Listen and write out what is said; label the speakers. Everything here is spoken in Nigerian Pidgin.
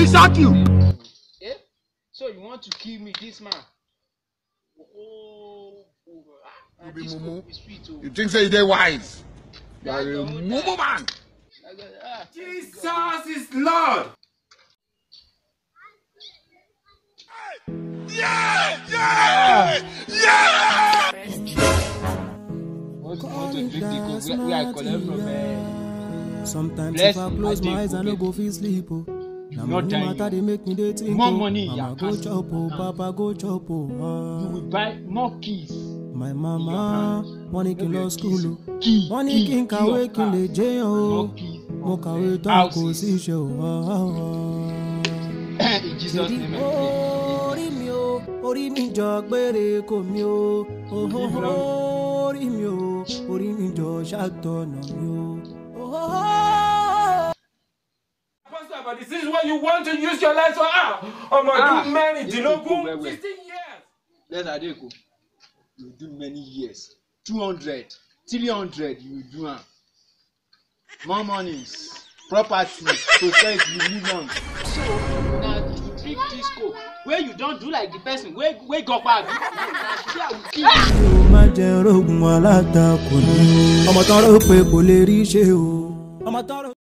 Speaker 1: he shock you.
Speaker 2: Eh? So you want to kill me, this man? Oh, oh, ah,
Speaker 1: You be
Speaker 2: this
Speaker 1: mumu.
Speaker 2: coke is sweet, oh.
Speaker 1: You think say you dey wise? You are
Speaker 2: That's
Speaker 1: a
Speaker 2: your own
Speaker 1: mumu
Speaker 2: time.
Speaker 1: man.
Speaker 2: I got- ah,
Speaker 1: Jesus is Lord.
Speaker 2: Want to, want to drink the coke where, where I collect from uh,
Speaker 3: Sometimes
Speaker 2: Bless
Speaker 3: if I
Speaker 2: you,
Speaker 3: close
Speaker 2: I dey
Speaker 3: my eyes, I
Speaker 2: go
Speaker 3: no
Speaker 2: bed.
Speaker 3: go fit sleep. Oh.
Speaker 2: not
Speaker 3: Na money
Speaker 2: dying,
Speaker 3: matter
Speaker 2: oh.
Speaker 3: dey make me dey think.
Speaker 2: More
Speaker 3: oh.
Speaker 2: money,
Speaker 3: Mama
Speaker 2: yeah,
Speaker 3: go
Speaker 2: cash
Speaker 3: chop oh,
Speaker 2: account.
Speaker 3: papa go chop oh.
Speaker 2: you
Speaker 3: ah.
Speaker 2: will buy more keys.
Speaker 3: My mama wọ́n ní kí n lọ school o.
Speaker 2: Key,
Speaker 3: Wọ́n ní
Speaker 2: key,
Speaker 3: kí n
Speaker 2: key
Speaker 3: kàwé
Speaker 2: of
Speaker 3: kí n lè
Speaker 2: car.
Speaker 3: jẹ́yàn o.
Speaker 2: More keys.
Speaker 3: Mo kàwé
Speaker 2: of, uh,
Speaker 3: tán kò
Speaker 2: houses.
Speaker 3: sí iṣẹ́ o. ah, ah, ah.
Speaker 2: In Jesus'
Speaker 3: Ṣèdí
Speaker 2: name I pray.
Speaker 3: orí mi o, orí mi jọ gbére kò mi o. Ohoho, Orí mi o, orí mi jọ ṣàtọ̀nà mi o. Ohoho.
Speaker 4: Pastor, but this is what you want to use your life for. Ah, ọmọ
Speaker 2: Ah,
Speaker 4: ọdún mẹ́rìndínlógún,
Speaker 2: well, well.
Speaker 4: sixteen years.
Speaker 2: Let's Adeko. You do many years. 200, 300, you do am. More monies, property, process, you live am. So, na to drink this coke wey you don do like the person wey wey go back. Na share we kill you.
Speaker 3: mi ò má jẹ rogun alátakò ni o ọmọ tán rò pé kò lè rí ṣe o ọmọ tán rò.